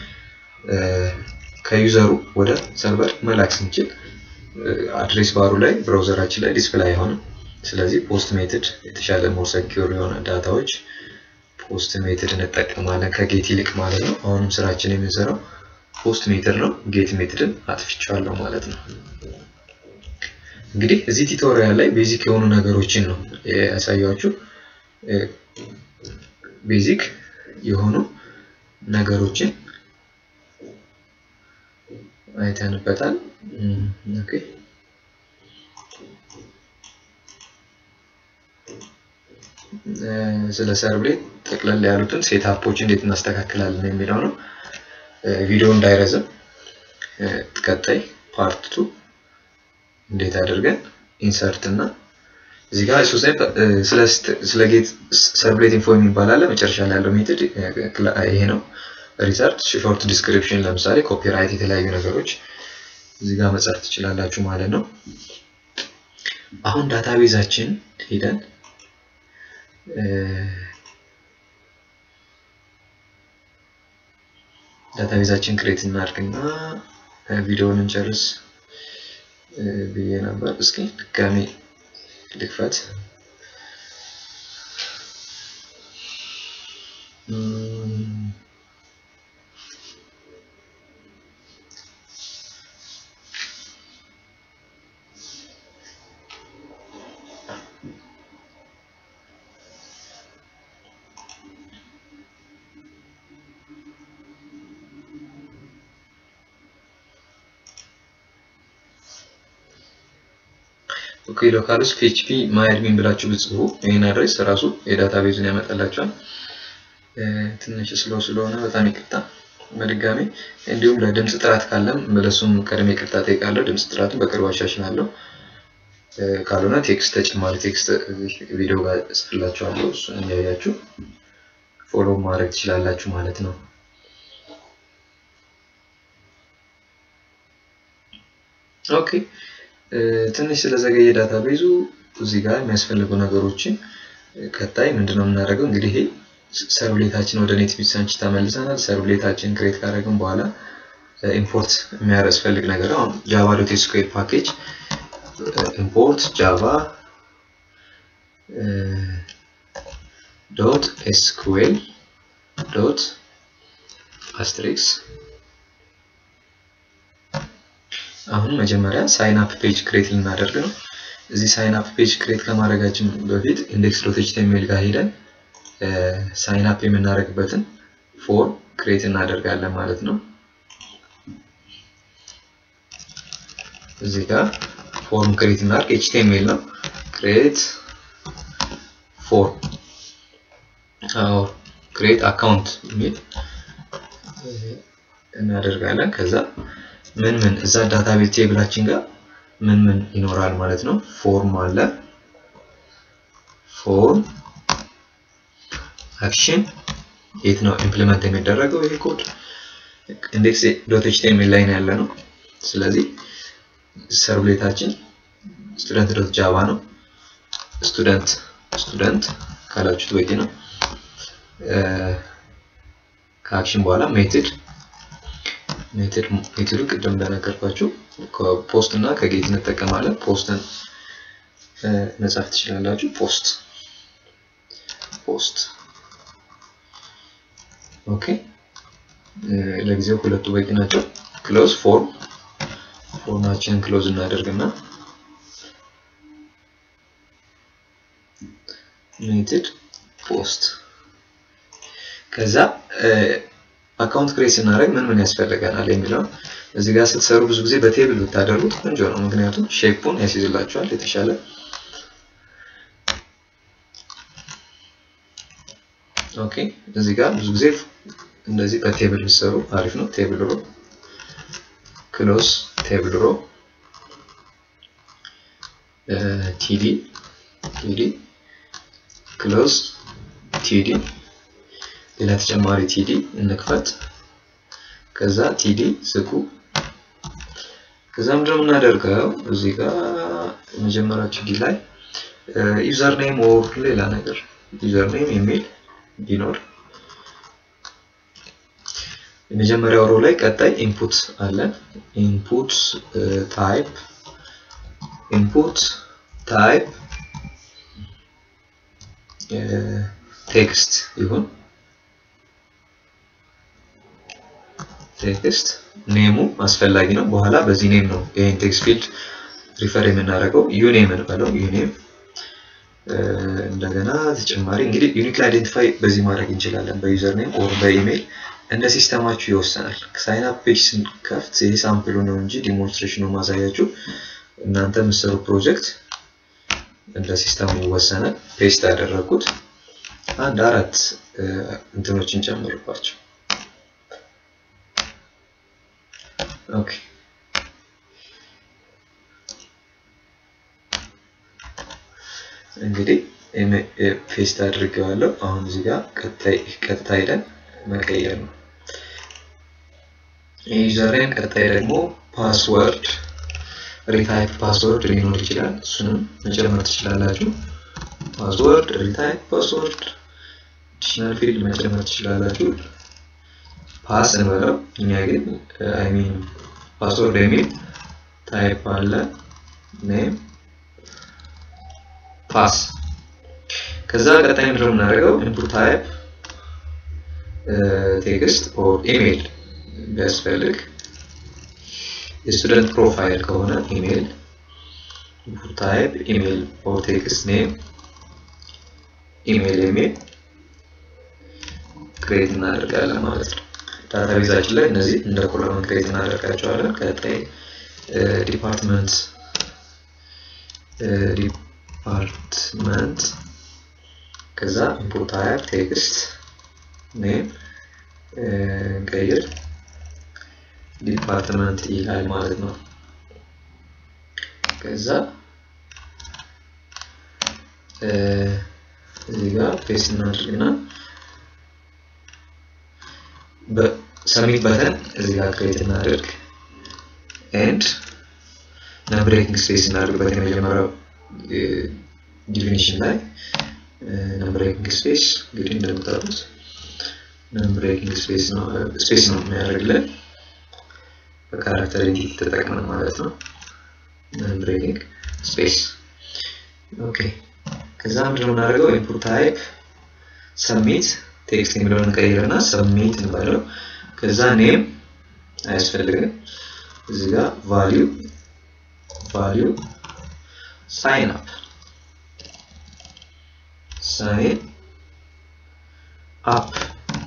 S1: ከዩዘሩ ወደ ሰርቨር መላክ ስንችል አድሬስ ባሩ ላይ ብራውዘራችን ላይ ዲስፕላይ አይሆንም። ስለዚህ ፖስት ሜትድ የተሻለ ሞር ሰኪዩር የሆነ ዳታዎች
S2: ፖስት ሜትድ እንጠቀማለን ከጌት ይልቅ ማለት ነው። አሁንም ስራችን የምንሰራው ፖስት ሜትድ ነው። ጌት ሜትድን አጥፍቻለሁ ማለት ነው። እንግዲህ እዚህ ቱቶሪያል ላይ ቤዚክ የሆኑ ነገሮችን ነው ያሳያችሁ። ቤዚክ የሆኑ ነገሮችን አይተንበታል። ኦኬ ስለ ሰርብሌት ጠቅለል ያሉትን ሴትአፖች እንዴት እናስተካክላለን የሚለው ነው። ቪዲዮ እንዳይረዝም ቀጣይ ፓርት ቱ እንዴት አድርገን ኢንሰርት እና እዚህ ጋር ስለ ጌት ሰርብሌት ኢንፎ የሚባል አለ። መጨረሻ ላይ ያለው ሜትድ ይሄ ነው። ሪሰርች ሾርት ዲስክሪፕሽን፣ ለምሳሌ ኮፒራይት፣ የተለያዩ ነገሮች እዚህ ጋር መጻፍ ትችላላችሁ ማለት ነው። አሁን ዳታቤዛችን ሄደን ዳታቤዛችን ክሬት እናድርግና ቪዲዮውን እንጨርስ ብዬ ነበር። እስኪ ድጋሜ ልክፈት። ኦኬ ሎካል ውስጥ ፒኤችፒ ማይድሚን ብላችሁ ብጽፉ ይህን አድሬስ ራሱ የዳታቤዙን ያመጣላችኋል። ትንሽ ስሎ ስለሆነ በጣም ይቅርታ በድጋሚ እንዲሁም ለድምፅ ጥራት ካለም ለሱም ቀድሜ ይቅርታ ጠይቃለሁ። ድምፅ ጥራቱን በቅርቡ አሻሽላለሁ። ካልሆነ ቴክስት ተጨማሪ ቴክስት ቪዲዮ ጋር ጽፍላችኋለሁ። እሱን እያያችሁ ፎሎ ማድረግ ትችላላችሁ ማለት ነው። ኦኬ ትንሽ ስለዘገየ ዳታቤዙ እዚህ ጋር የሚያስፈልጉ ነገሮችን ቀጣይ ምንድነው የምናደርገው? እንግዲህ ይሄ ሰርብሌታችን ወደ ኔት ቢሳንች ተመልሰናል። ሰርብሌታችን ክሬት ካደረግን በኋላ ኢምፖርት የሚያስፈልግ ነገር አሁን ጃቫ ዶት ኤስኩኤል ፓኬጅ ኢምፖርት ጃቫ ዶት ኤስኩኤል ዶት አስትሪክስ አሁን መጀመሪያ ሳይን አፕ ፔጅ ክሬት ልናደርግ ነው። እዚህ ሳይን አፕ ፔጅ ክሬት ከማድረጋችን በፊት ኢንዴክስ ዶት ኤችቲኤምኤል ጋር ሄደን ሳይን አፕ የምናደርግበትን ፎርም ክሬት እናደርጋለን ማለት ነው። እዚህ ጋር ፎርም ክሬት እናደርግ ኤችቲኤምኤል ነው። ክሬት ፎርም አዎ ክሬት አካውንት የሚል እናደርጋለን ከዛ ምን ምን እዛ ዳታቤዝ ቴብላችን ጋር ምን ምን ይኖራል ማለት ነው። ፎርም አለ፣ ፎርም አክሽን የት ነው ኢምፕሊመንት የሚደረገው ይሄ ኮድ ኢንዴክስ ዶት ኤችቲኤምኤል ላይ ነው ያለ ነው። ስለዚህ ሰርብሌታችን ስቱደንት ዶት ጃቫ ነው። ስቱደንት ስቱደንት ካላችሁት በቂ ነው። ከአክሽን በኋላ ሜትድ ሜትድ ሜትዱ ቅድም እንደነገርኳችሁ ከፖስት እና ከጌት እንጠቀማለን። ፖስትን መጻፍ ትችላላችሁ። ፖስት ፖስት ኦኬ። ለጊዜው ሁለቱ በቂ ናቸው። ክሎዝ ፎርም ፎርማችንን ክሎዝ እናደርግና ሜትድ ፖስት ከዛ አካውንት ክሬት ስናደርግ ምን ምን ያስፈልገናል የሚለው እዚህ ጋር ስትሰሩ ብዙ ጊዜ በቴብል ብታደርጉት ቆንጆ ነው። ምክንያቱም ሼፑን ያስይዝላችኋል የተሻለ ኦኬ። እዚህ ጋር ብዙ ጊዜ እንደዚህ በቴብል ብትሰሩ አሪፍ ነው። ቴብል ሮ ክሎስ ቴብል ሮ ቲዲ ቲዲ ክሎዝ ቲዲ ሌላ ተጨማሪ ቲዲ እንክፈት። ከዛ ቲዲ ዝጉ። ከዛ ምንድነው የምናደርገው እዚህ ጋር የመጀመሪያው ቲዲ ላይ ዩዘር ኔም ኦር ሌላ ነገር ዩዘር ኔም የሚል ቢኖር የመጀመሪያው ሮ ላይ ቀጣይ ኢንፑት አለን። ኢንፑት ታይፕ ኢንፑት ታይፕ ቴክስት ይሁን ቴክስት ኔሙ አስፈላጊ ነው። በኋላ በዚህ ኔም ነው ይህን ቴክስት ፊልድ ሪፈር የምናደርገው። ዩኔም እንበለው ዩኔም። እንደገና ተጨማሪ እንግዲህ ዩኒክ አይዴንቲፋይ በዚህ ማድረግ እንችላለን፣ በዩዘር ኔም ኦር በኢሜይል እንደ ሲስተማችሁ ይወሰናል። ሳይን አፕ ፔጅ ስንከፍት ይህ ሳምፕሉ ነው እንጂ ዲሞንስትሬሽኑ ማሳያችሁ እናንተ የምትሰሩ ፕሮጀክት እንደ ሲስተሙ ይወሰናል። ፔስት ያደረግኩት አንድ አራት እንትኖችን ጨምርባቸው። ኦኬ እንግዲህ ፔስት አድርጌዋለሁ። አሁን እዚህ ጋር ቀጥታ ሄደን መቀየር ነው። የዩዘርኔም ቀጣይ ደግሞ ፓስወርድ ሪታይፕ ፓስወርድ ሊኖር ይችላል። እሱንም መጨመር ትችላላችሁ። ፓስወርድ ሪታይፕ ፓስወርድ አዲሽናል ፊልድ መጨመር ትችላላችሁ። ፓስ እንበለው እኛ ግን አይ ሚን ፓስወርድ የሚል ታይፕ አለ ኔም ፓስ ከዛ ቀጣይ ምንድነው የምናደርገው ኢንፑት ታይፕ ቴክስት ኦር ኢሜይል ቢያስፈልግ የስቱደንት ፕሮፋይል ከሆነ ኢሜይል ኢንፑት ታይፕ ኢሜይል ኦር ቴክስት ኔም ኢሜይል የሚል ክሬት እናደርጋለን ማለት ነው። ዳታቤዛችን ላይ እነዚህ እንደ ኮለመን ክሬት እናደርጋቸዋለን። ቀጣይ ዲፓርትመንት ዲፓርትመንት ከዛ ኢንፑት ታይፕ ቴክስት ኔም እንቀይር ዲፓርትመንት ይላል ማለት ነው። ከዛ እዚህ ጋር ፔስት እናድርግና በሰሚት በተን እዚህ ጋር ክሬት እናድርግ ኤንድ ነምብሬኪንግ ስፔስ እናድርግበት የመጀመሪያው ዲፊኒሽን ላይ ነምብሬኪንግ ስፔስ እንግዲህ እንደምታውቁት ነምብሬኪንግ ስፔስ ነው ስፔስ ነው የሚያደርግልን በካራክተር ተጠቅመን ማለት ነው። ነምብሬኪንግ ስፔስ ኦኬ። ከዛ ምንድነው የምናደርገው ኢንፑት ታይፕ ሰሚት ቴክስት የሚለውን እንቀይርና ሰሚት እንበለው። ከዛ ኔም አያስፈልግም። እዚህ ጋር ቫሊዩ ቫሊዩ ሳይን አፕ ሳይን አፕ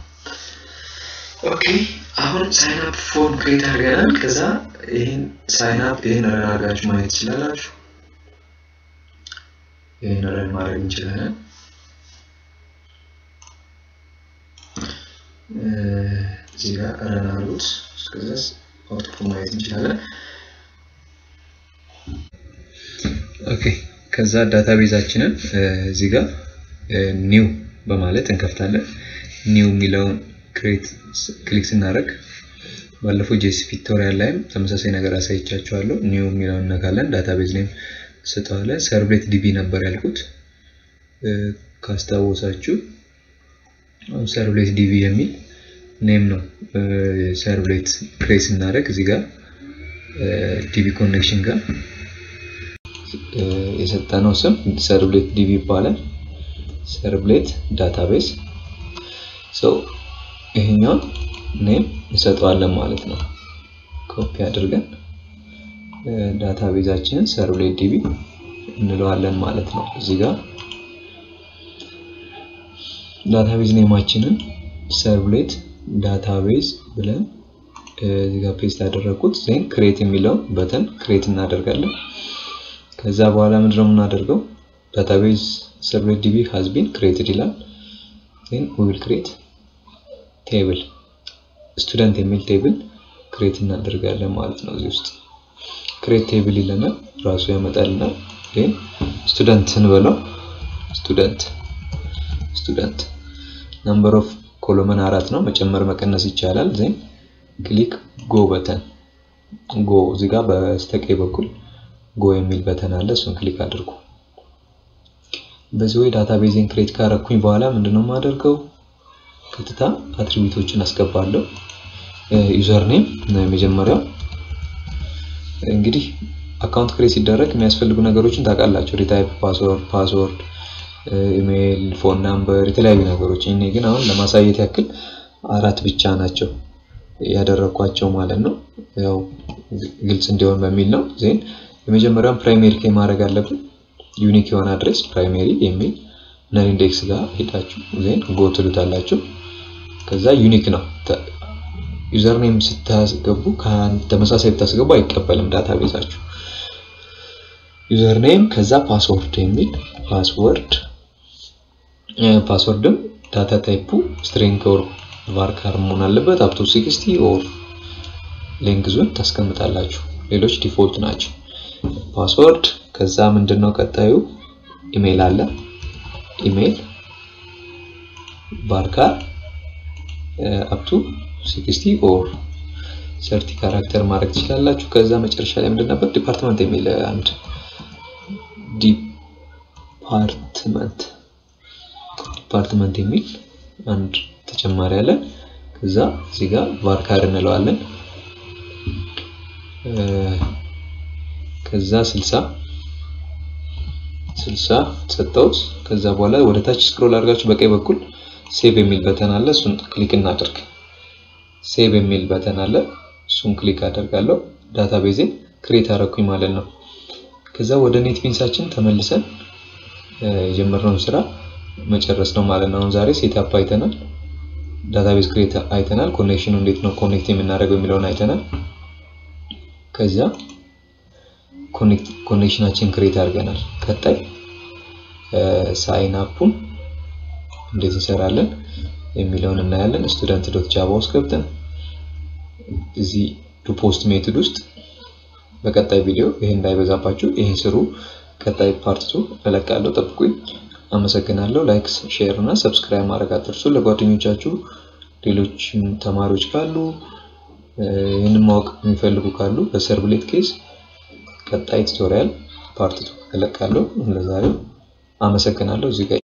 S2: ኦኬ። አሁን ሳይን አፕ ፎርም ክሬት አድርገናል። ከዛ ይህን ሳይን አፕ ይህን ረን አድርጋችሁ ማየት ትችላላችሁ። ይህን ረን ማድረግ እንችላለን። እዚህ ጋር ረን አድርጉት። እስከዛ አውትፑት ማየት እንችላለን።
S1: ኦኬ ከዛ ዳታቤዛችንን እዚህ ጋር ኒው በማለት እንከፍታለን። ኒው የሚለውን ክሬት ክሊክ ስናደርግ ባለፈው ጄሲ ፒክቶሪያል ላይም ተመሳሳይ ነገር አሳይቻችኋለሁ። ኒው የሚለውን እነካለን። ዳታቤዝ ኔም ስጠዋለ ሰርብሌት ዲቢ ነበር ያልኩት ካስታወሳችሁ ሰርብሌት ዲቢ የሚል ኔም ነው። ሰርብሌት ክሬት ስናደርግ እዚህ ጋር ዲቢ ኮኔክሽን ጋር የሰጠነው ስም ሰርብሌት ዲቢ ይባላል። ሰርብሌት ዳታቤዝ ሰው ይሄኛውን ኔም እንሰጠዋለን ማለት ነው። ኮፒ አድርገን ዳታቤዛችንን ሰርብሌት ዲቢ እንለዋለን ማለት ነው። እዚህ ጋር ዳታቤዝ ኔማችንን ሰርብሌት ዳታቤዝ ብለን እዚህ ጋር ፔስት ያደረኩት ዜን ክሬት የሚለውን በተን ክሬት እናደርጋለን። ከዛ በኋላ ምንድነው የምናደርገው? ዳታቤዝ ሰርብሌት ዲቢ ሃዝ ቢን ክሬትድ ይላል። ዜን ዊ ዊል ክሬት ቴብል ስቱደንት የሚል ቴብል ክሬት እናደርጋለን ማለት ነው። እዚህ ውስጥ ክሬት ቴብል ይለናል፣ ራሱ ያመጣልናል። ዜን ስቱደንት እንበለው ስቱደንት ስቱደንት ነምበር ኦፍ ኮሎመን አራት ነው። መጨመር መቀነስ ይቻላል። ዜን ክሊክ ጎ በተን ጎ እዚህ ጋር በስተቀኝ በኩል ጎ የሚል በተን አለ። እሱን ክሊክ አድርጉ። በዚህ ወይ ዳታቤዝን ክሬት ካረኩኝ በኋላ ምንድነው የማደርገው? ቀጥታ አትሪቢዩቶችን አስገባለሁ። ዩዘር ኔም ነው የመጀመሪያው። እንግዲህ አካውንት ክሬት ሲደረግ የሚያስፈልጉ ነገሮችን ታውቃላችሁ። ሪታይፕ ፓስወርድ ፓስወርድ
S2: ኢሜይል፣ ፎን ናምበር፣ የተለያዩ ነገሮች። እኔ ግን አሁን ለማሳየት ያክል አራት ብቻ ናቸው ያደረኳቸው ማለት ነው። ያው ግልጽ እንዲሆን በሚል ነው። ዜን የመጀመሪያውን ፕራይሜሪ ኬ ማድረግ አለብን። ዩኒክ የሆነ አድሬስ ፕራይሜሪ የሚል ነን ኢንዴክስ ጋር ሄዳችሁ ዜን ጎ ትሉታላችሁ። ከዛ ዩኒክ ነው ዩዘር ኔም ስታስገቡ ተመሳሳይ ብታስገቡ አይቀበልም ዳታቤዛችሁ። ዩዘር ኔም ከዛ ፓስወርድ የሚል ፓስወርድ ፓስወርድም ዳታ ታይፑ ስትሪንግ ኦር ቫርካር መሆን አለበት። አፕቶ ሲክስቲ ኦር ሌንግዙን ታስቀምጣላችሁ። ሌሎች ዲፎልት ናቸው። ፓስወርድ ከዛ ምንድነው ቀጣዩ ኢሜይል አለ። ኢሜይል ቫርካር አፕቱ ሲክስቲ ኦር ሰርቲ ካራክተር ማድረግ ትችላላችሁ። ከዛ መጨረሻ ላይ ምንድን ነበር ዲፓርትመንት የሚል አንድ ዲፓርትመንት ዲፓርትመንት የሚል አንድ ተጨማሪ አለ። ከዛ እዚህ ጋር ቫርካር እንለዋለን። ከዛ ስልሳ ስልሳ ሰጠውት። ከዛ በኋላ ወደ ታች ስክሮል አድርጋችሁ በቀኝ በኩል ሴቭ የሚል በተን አለ። እሱን ክሊክ እናደርግ። ሴቭ የሚል በተን አለ። እሱን ክሊክ አደርጋለሁ። ዳታቤዜን ክሬት አደረኩኝ ማለት ነው። ከዛ ወደ ኔት ቢንሳችን ተመልሰን የጀመርነውን ስራ መጨረስ ነው ማለት ነው። አሁን ዛሬ ሴትአፕ አይተናል። ዳታቤዝ ክሬት አይተናል። ኮኔክሽኑ እንዴት ነው ኮኔክት የምናደርገው የሚለውን አይተናል። ከዛ ኮኔክሽናችን ክሬት አድርገናል። ቀጣይ ሳይን አፑን እንዴት እንሰራለን የሚለውን እናያለን። ስቱደንት ዶት ጃቫ ውስጥ ገብተን እዚህ ዱ ፖስት ሜትድ ውስጥ በቀጣይ ቪዲዮ ይሄ እንዳይበዛባችሁ ይሄን ስሩ። ቀጣይ ፓርቱ እለቃለሁ፣ ጠብቁኝ። አመሰግናለሁ። ላይክ፣ ሼር እና ሰብስክራይብ ማድረግ አትርሱ። ለጓደኞቻችሁ ሌሎች ተማሪዎች ካሉ ይህንን ማወቅ የሚፈልጉ ካሉ በሰርብሌት ኬዝ ቀጣይ ቱቶሪያል ፓርት እለቃለሁ። ለዛሬው አመሰግናለሁ። እዚህ ጋር